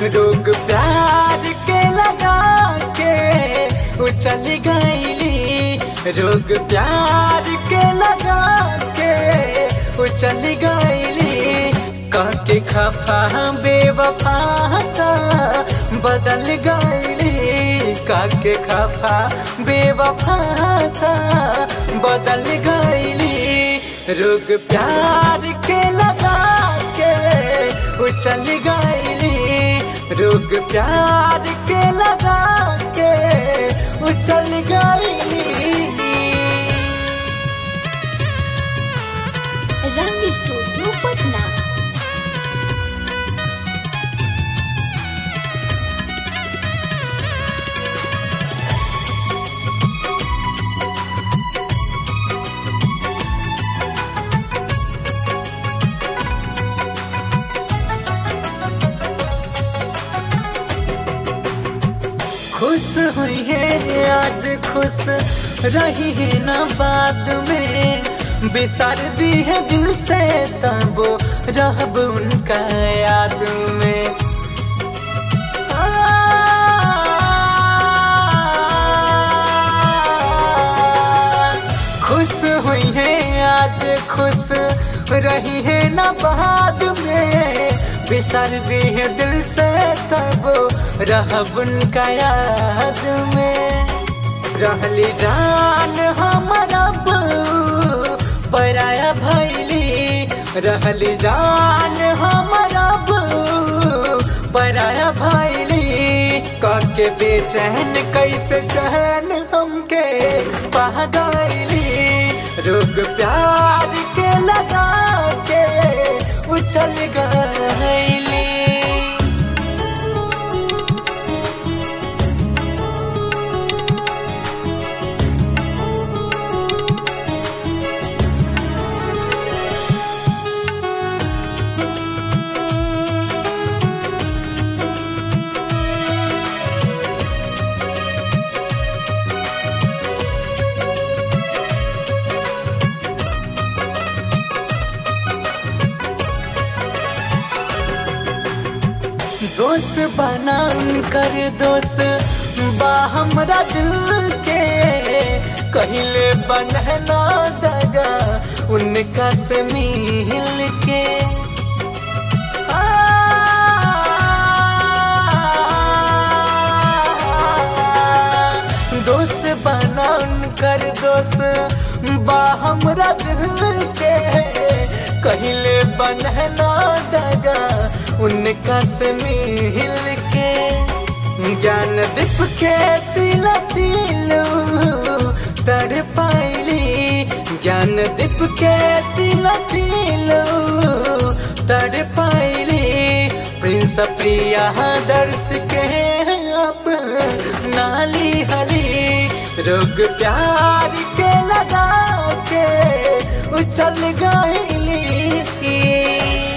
रोग प्यार के लगा के उछल गईली रोग प्यार के लगा के उछल गईली कह के खफा बेवफा था बदल गईली कह के खफा बेवफा था बदल गईली रोग प्यार के लगा के उछल गईली रोग प्यार के लगा के उछल गईली रंग स्टूडियो पटना खुश हुई है आज खुश रही है ना बाद में बिसर दी है दिल से तब रहब उनका याद में खुश हुई है आज खुश रही है ना बाद में बिसर दी है दिल से तब रहब उनका याद में रहली जान हमारा बहू, पराया भैली रहली जान हमारा बहू, पराया भैली कह के बेचैन कैसे चैन हमके पा गईली रोग प्यार के लगा के उछल गईली दोस्त बना कर दोस्त बा हमरा दिल के कहले बनना दगा उनका से मिल के दोस्त बना कर दोस्त बा हमरा दिल के कहले बनना दगा उनका से मिल के ज्ञान दीप के तिल तिलू तड़ पाइली ज्ञान दीप के तिल तिलू तड़ पाइली प्रिंस प्रिया दर्श के अब नाली हली रोग प्यार के लगा के उछल गईली